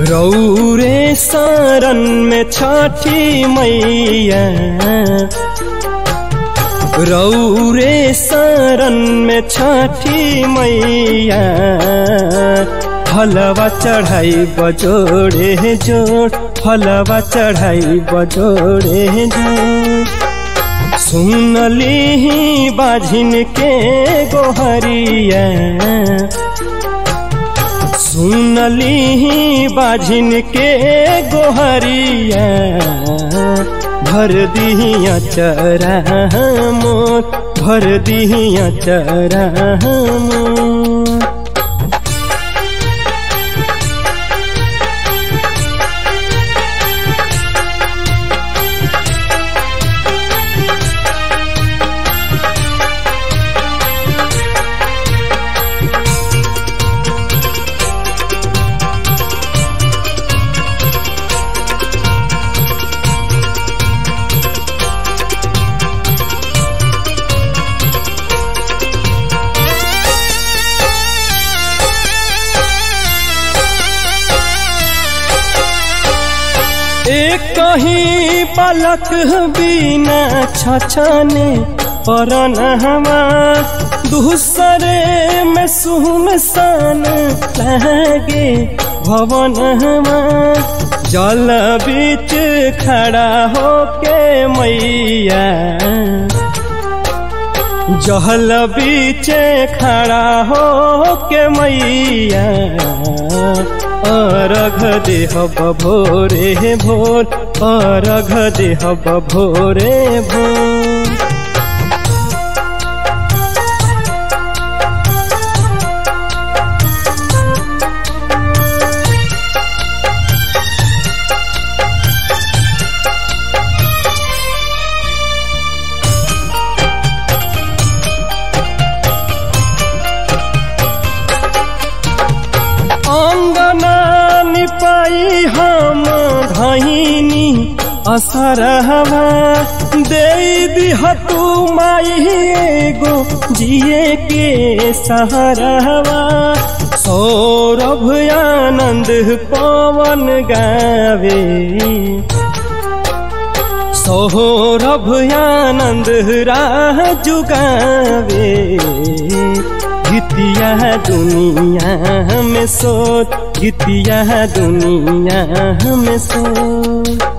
रौरे शरण में छठी मैया रौरे शरण में छठी मैया फलवा चढ़ाई बजोड़े जोड़ फलवा चढ़ाई बजोड़े जोड़ सुनली बाझिन के गोहरिया सुनली बाझिन के गोहरिया भर दिया चरा मोर भर दिया चरा मोर एक कहीं पलक बिना छछने परन हमार दूसरे में सुनसान लगे भवन हमार जल बीच खड़ा होके मैया जहल बीच खड़ा होके मैया अरघ देह भोरे भोर अरघ देह भोरे भोर अंगना निपाई हम धैनी असर हवा दे दिहतु माई एगो जिए के सहरवा सौरभ आनंद पवन गावे सौरभ आनंद राह जुगावे गीतिया दुनिया में सोच गीतिया दुनिया में सोच